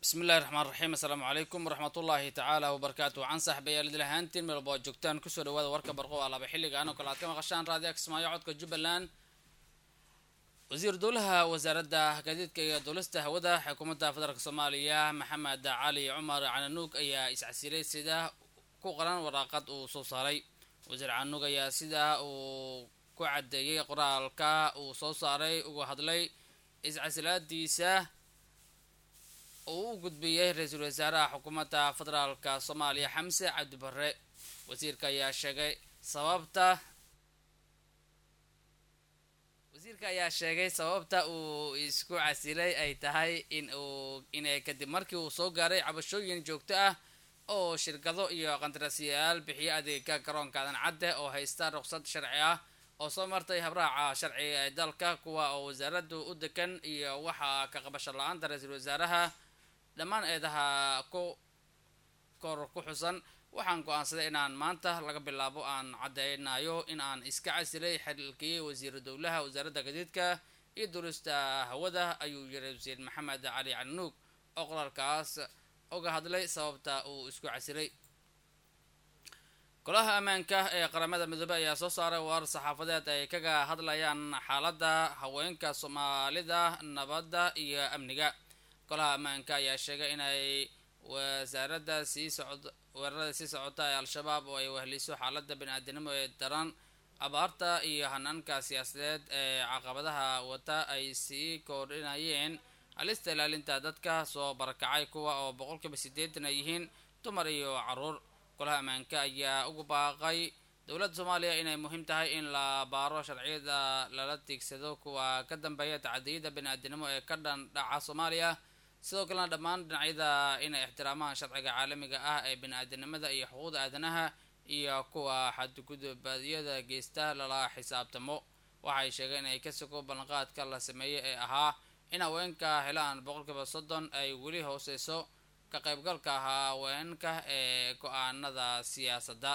bismi illahi raxmaan raxiim assalaamu calaykum waraxmatullaahi tacaala wabarakaatu can saaxiibayaal ahaantiin meelba ad joogtaan kusoo dhawaada warka barqo alaaba xilligaan oo kale aad ka maqashaan raadiyo kismaayo codka jubbaland wasiir dowlaha wasaaradda gaadiidka iyo duulista hawada xukuumadda federaalk soomaaliya maxamed cali cumar cananuug ayaa iscasilay sida ku qoran waraaqad uu soo saaray wasiir cananuug ayaa sida uu ku cadeeyey qoraalka uu soo saaray uga hadlay iscasilaadiisa uu u gudbiyey ra-iisul wasaaraha xukuumadda federaalka soomaaliya xamse cabdi barre wasiirka ayaa sheegay sababta wasiirka ayaa sheegay sababta uu isku casilay ay tahay in uu inay kadib markii uu soo gaaray cabashooyin joogto ah oo shirkado iyo qandarasyayaal bixiyo adeega garoonka adan cadde oo haysta ruqsad sharci ah oo soo martay habraaca sharciga ee dalka kuwa oo wasaaraddu u degan iyo waxaa ka qabasho la-aanta ra-iisul wasaaraha dhammaan eedaha ku kor ku xusan waxaan go-aansaday inaan maanta laga bilaabo aan caddeynayo in aan iska casilay xilkii wasiiru dowlaha wasaaradda gadiidka iyo duulista hawada ayuu yiray wasiir maxamed cali calinuug oo qoraalkaas uga hadlay sababta uu isku casilay golaha ammaanka ee qaramada midoobey ayaa soo saaray warar saxaafadeed ay kaga hadlayaan xaaladda haweenka soomaalida nabadda iyo amniga golaha ammaanka ayaa sheegay inay wasaaradda sii socd weerarada sii socota ee al-shabaab oo ay wehliso xaaladda bani-aadanimo ee daran abaarta iyo hanaanka siyaasadeed ee caqabadaha wata ay sii kordhinayeen halista ilaalinta dadka soo barakacay kuwa oo boqolkiiba siddeetan ay yihiin dumar iyo caruur golaha ammaanka ayaa ugu baaqay dowladda soomaaliya inay muhiim tahay in la baaro sharciyada lala tiigsado kuwa ka dambeeya tacadiyada bani-aadanimo ee ka dhan dhaca soomaaliya sidoo kalena dhammaan dhinacyada inay ixtiraamaan sharciga caalamiga ah ee bani-aadanimada iyo xuquuqda aadanaha iyo kuwa xadgudubadyada geysta lala xisaabtamo waxay sheegeen inay ka sugo ballanqaadka la sameeyey ee ahaa in haweenka helaan boqolkiiba soddon ay weli hooseyso ka qaybgalka haweenka ee go-aanada siyaasadda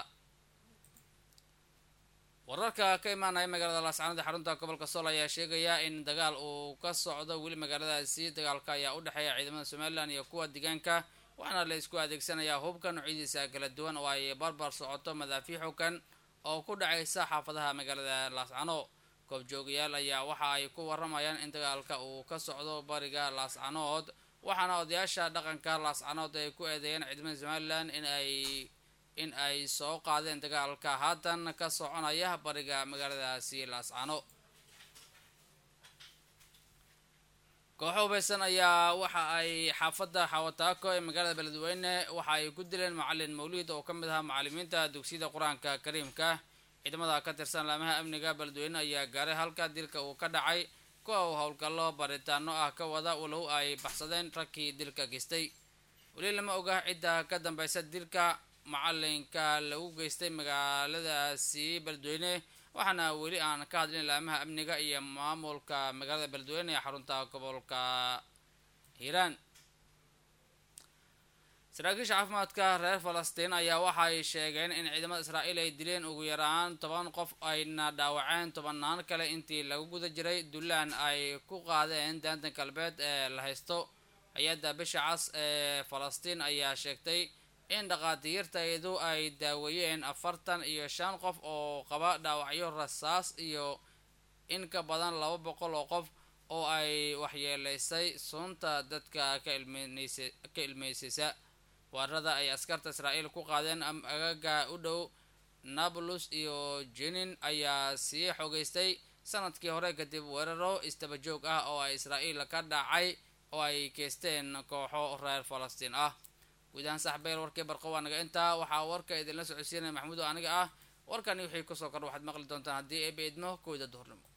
wararka ka imaanaya magaalada laascaanood ee xarunta gobolka sool ayaa sheegaya in dagaal uu ka socdo weli magaaladaasi dagaalka ayaa u dhexeeya ciidamada somalilan iyo kuwa deegaanka waxaana la isku adeegsanayaa hubka noocyadiisa kala duwan oo ay barbar socoto madaafiic xukan oo ku dhacaysa xaafadaha magaalada laascano goobjoogayaal ayaa waxa ay ku waramayaan in dagaalka uu ka socdo bariga laascanood waxaana odayaasha dhaqanka laascanood ay ku eedeeyeen ciidamada somalilan in ay in ay soo qaadeen dagaalka haatan ka soconaya bariga magaaladaasi laascano kooxo hubeysan ayaa waxa ay xaafadda xawataako ee magaalada beledweyne waxa ay ku dileen macalin mawliid oo ka mid ahaa macalimiinta dugsiyada qur-aanka kariimka ciidamada ka tirsan laamaha amniga beledweyne ayaa gaaray halka dilka uu ka dhacay kuwa uu howlgallo baritaano ah ka wada walow ay baxsadeen ragkii dilka geystay weli lama oga cidda ka dambeysa dilka macalinka lagu geystay magaaladaasi beledweyne waxaana weli aan ka hadlin laamaha amniga iyo maamulka magaalada beledweyne ee xarunta gobolka hiiraan saraakiisha caafimaadka reer falastiin ayaa waxay sheegeen in ciidamada israa'iil ay dileen ugu yaraan toban qof ayna dhaawaceen tobanaan kale intii lagu guda jiray dulaan ay ku qaadeen daanta galbeed ee la haysto hay-adda bisha cas ee falastiin ayaa sheegtay in dhaqaatiirtaydu ay daaweeyeen afartan iyo shan qof oo qaba dhaawacyo rasaas iyo in ka badan laba boqol oo qof oo ay waxyeeleysay sunta dadka ka ka ilmeysaysa weerarada ay askarta israa'iil ku qaadeen agaga u dhow nablus iyo jenin ayaa sii xogeystay sanadkii hore kadib weeraro istabajoog ah oo ay israa'iil ka dhacay oo ay geysteen kooxo reer falastiin ah guudahaan saxbeel warkii barqo waa naga intaa waxaa warka idinla socodsiinaya maxamuud oo aniga ah warkani wixii kusoo kordha waxaad maqli doontaan haddii eeba idmo kooda duhurnimo